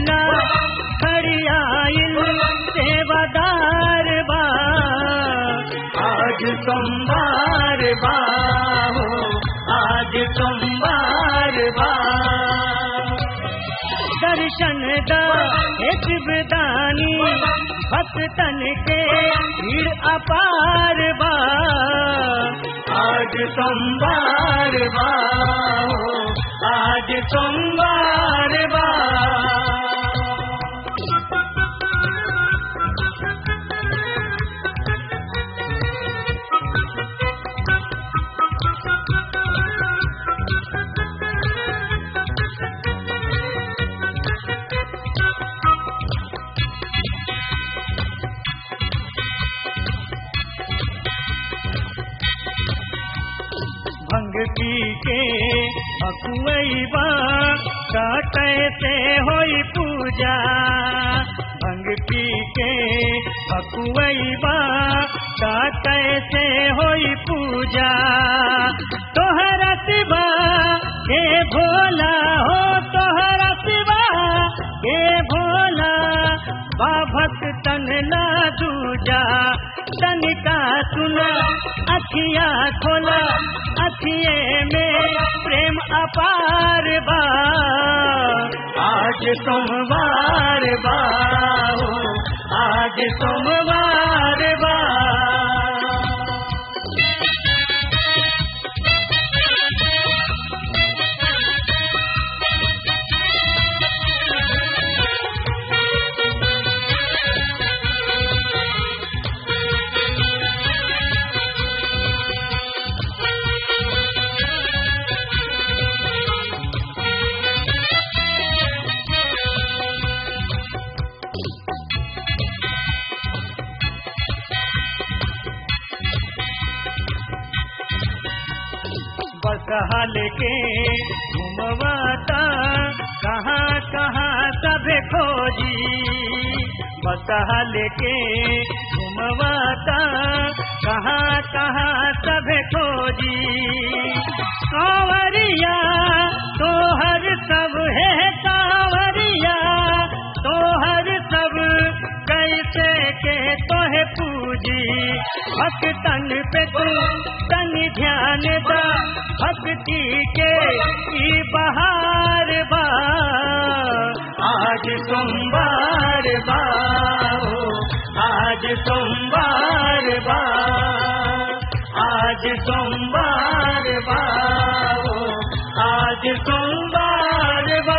ना खड़ियाइल सेवादार बा आज सोमवार बा हो आज सोमवार बा दर्शन दा एक विदानी भक्तन के भीड़ अपार बा आज सोमवार बा हो आज सोमवार बा भंग पी के अकुआ काटे से होई पूजा भंग पी के अकुआ काटे से होई पूजा तोहरा सिवा के भोला हो तोहरा सिवा के भोला बा भक्तन ना दूजा तनिका सुना अखिया खोला अखिए में प्रेम अपार बा आज सोमवार बा हो, आज सोमवार बा बसहल के घुमवाता कहाँ कहाँ सब खोजी बसहल के घुमवाता कहाँ कहाँ सब खोजी कांवरिया तोहर सब है कांवरिया तोहर सब कैसे के तोहे पूजी भक्तन पे तू तन ध्यान दा भक्ति के ई बहार बा आज सोमवार बा हो, आज सोमवार बा आज सोमवार बा हो, आज सोमवार बा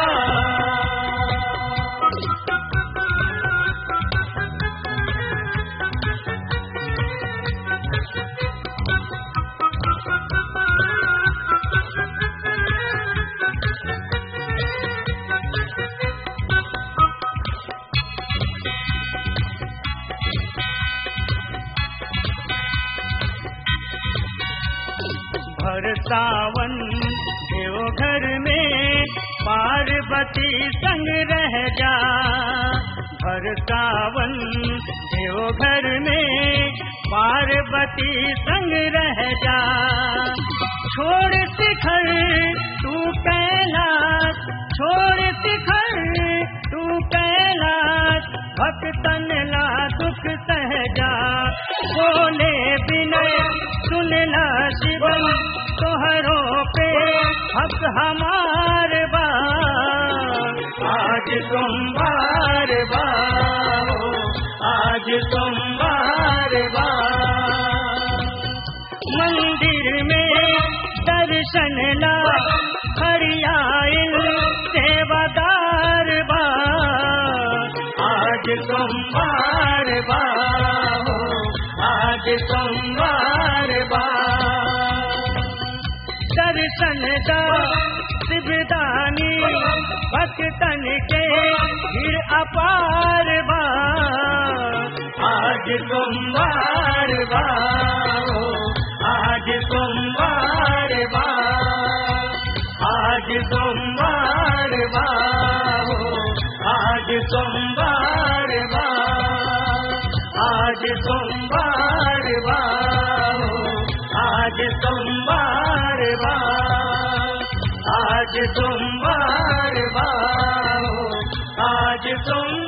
भर सावन देवघर में पार्वती संग रह जा भर सावन देवघर में पार्वती संग रह जा छोड़ शिखर तू कैलाश छोड़ शिखर तू कैलाश भक्तन ला दुख सहजा बोले विनय सुनला शिवम तोहरो पे हक हमार बा आज सोमवार बा हो, आज सोमवार बा मंदिर में दर्शन ला हरियाइल सेवादार बा आज सोमवार बा हो, आज सोमवार बा दर्शन दा शिवदानी भक्तन के फिर अपार बा आज सोमवार बा हो, आज सोमवार बा आज सोमवार बा हो, आज सोमवार बा आज सोमवार बा हो, आज सोमवार बा आज सोमवार बा हो, आज सोमवार